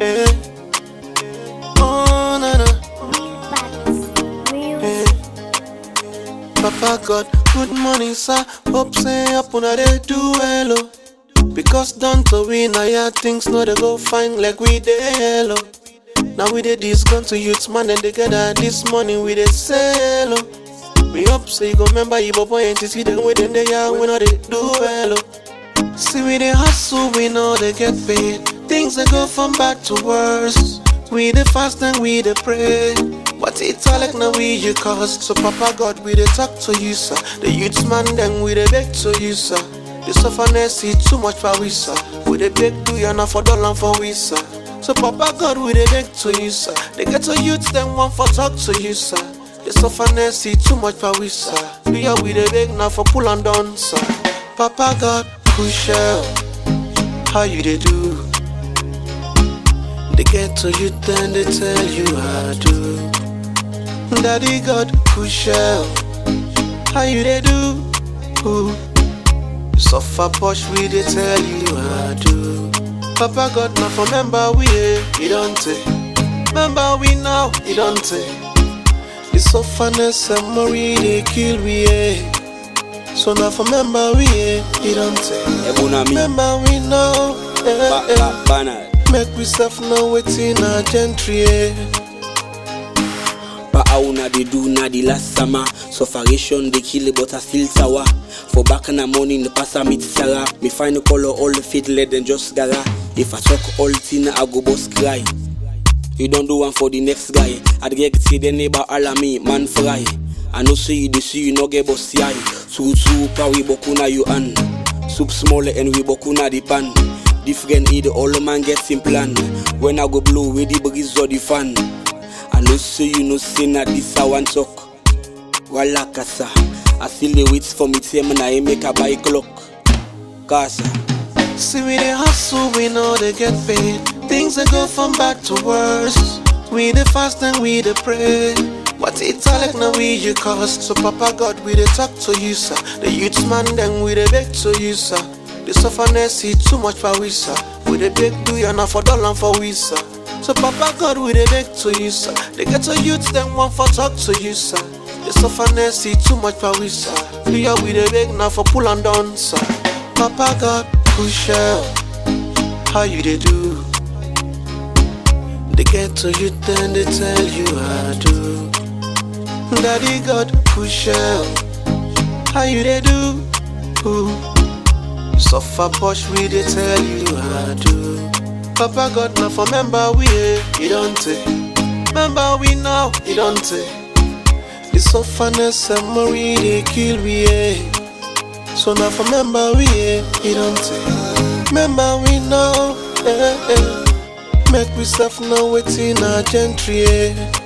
Eh. Oh, na na. Eh. Papa God, good morning, sir. Hope say up on they do hello. Because done to win, I hear things no they go fine like we dey hello. Now we dey this gun to youth man and together this morning we dey say hello. We hope say you go remember you boy and see them with them they are we know they do hello. See we dey hustle, we know they get paid. Things they go from bad to worse. We dey fast and we dey pray. But it's all like now we you cause. So Papa God, we dey talk to you, sir. The youths man then we dey beg to you, sir. The sufferness is too much for we, sir. We dey beg to you now for dollar for we, sir. So Papa God, we dey beg to you, sir. They get to youths then want for talk to you, sir. The sufferness is too much for we, sir. We are we dey beg now for pull and down, sir. Papa God, push out. How you dey do? They get to you, then they tell you how to. Daddy God, push out. How you they do? Ooh. Suffer push, we they tell you how to. Papa God, now for member we eh, he don't take. Remember we now, he don't take. The sufferness and worry they kill we eh. So now for member we eh, he don't take. Ebuna mi, Remember we now, eh, ba eh. ba banal. Make we self know waiting a gentry eh. But how na they do na the last summer Sufferation they kill but I still sour For back in the morning the pastor meet Sarah Me find the color all the fit let them just gara If I talk all thing I go boss cry You don't do one for the next guy I'd get see the neighbor all me man fry I know see you they see you no get boss eye Su su pa we boku na you an Soup small and we boku na the pan Different eat all man gets in plan When I go blow with the breeze or the fan I know say you know say na this I want talk. Wala kasa. I still dey wait for me time na I make a buy clock. Kasa. See we dey hustle, we know they get paid. Things they go from bad to worse. We dey fast and we dey pray. But it's all like now we you cause. So Papa God, we dey talk to you, sir. The youths man then we dey beg to you, sir. The sufferness is too much for we, sir. We dey beg to you now for dollar for we, sir. So Papa God, we dey beg to you, sir. They get to youths then want for talk to you, sir. The sufferness is too much for we, sir. We are we dey beg now for pull and down, sir. Papa God, push out. How you they do? They get to you, then they tell you how to. Daddy God, push out. How you they do? Ooh. Suffer push, we they tell you how to. Papa God, now for member we eh, he don't take. Remember we now, he don't take. The sufferness and worry they kill we eh. So now for member we eh, he don't take. Remember we now, eh, eh. Make we self know waiting a gentry eh.